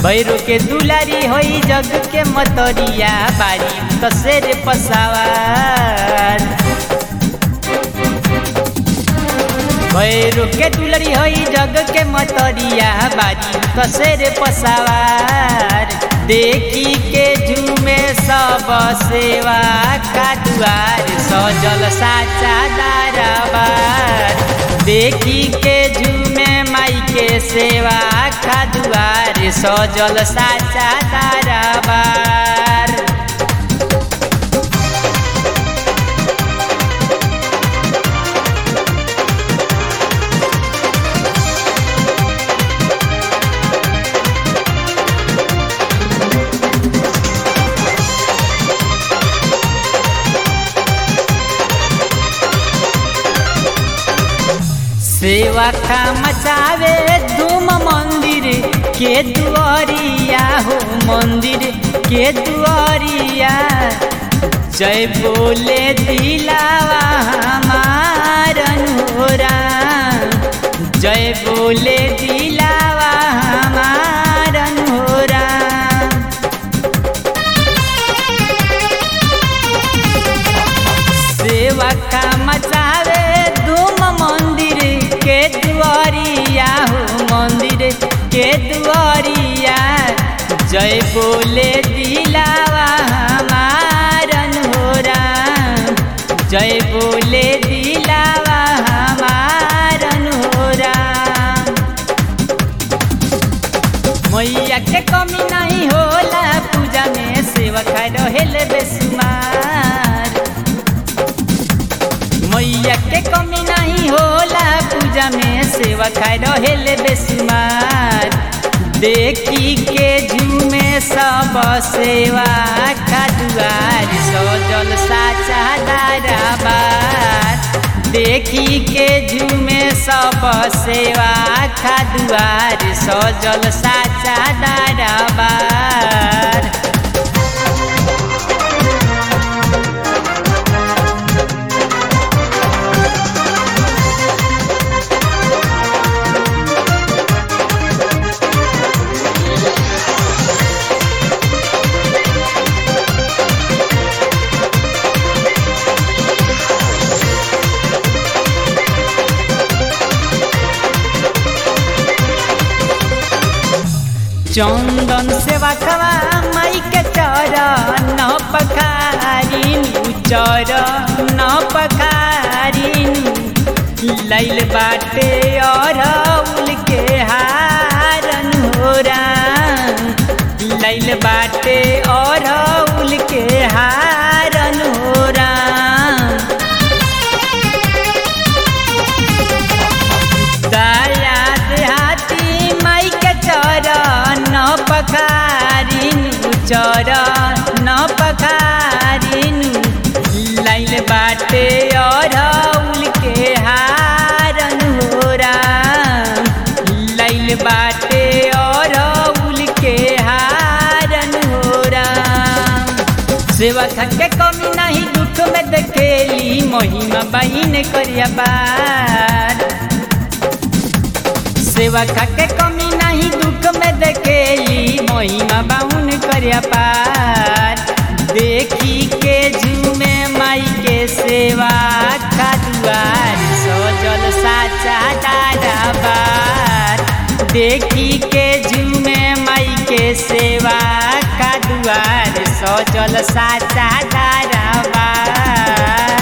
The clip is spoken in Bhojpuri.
भैरो के दुलारी होई जग के मतरिया बारी कसेर पसावार भैरो के दुलारी होई जग के मतरिया बारी कसेर पसावार देखी के झूमे सब सेवा का दुआर सजल साचा दाराबार देखी के झूमे माई के सेवा का दुआर सजल साचा दाराबार सेवा का मचावे धूम मंदिर के दुआरिया हो मंदिर के दुआरिया जय बोले दिलावा हमारन होरा जय बोले दिलावा हमारन होरा सेवा का मचावे धूम मंदिर के दुआरिया हो मंदिर के दुआरिया जय बोले दिलावा हमारन होरा जय बोले दिलावा हमारन होरा मैया के कमी नहीं होला पूजा में सेवा खाए रहेले बेसुमार मैया के कमी नहीं होला पूजा में सेवा खाए रहेले बेसुमार देखी के झूमे सब सेवा का दुआर सजल साचा दाराबार देखी के झूमे सब सेवा का दुआर सजल साचा दाराबार चंदन सेवा खवा माई के चरण पखारिन चरण पखारिन लैल बाटे और उल के हारन होरा लैल बाटे और उल के हारन होरा दया देहाती माई के चरण पखारिन चरण पखारिन लाइल बाटे और उल के हारन होरा लाइल बाटे और उल के हारन होरा सेवा के कमी नहीं दुख में देखेली महिमा बहिन करिया बार सेवा के कमी नहीं दुख में देखेली महिमा बाहुन करिया पार देखी के झूमे माई के सेवा का दुआर सजल साचा दाराबार देखी के झूमे माई के सेवा का दुआर सजल साचा दाराबार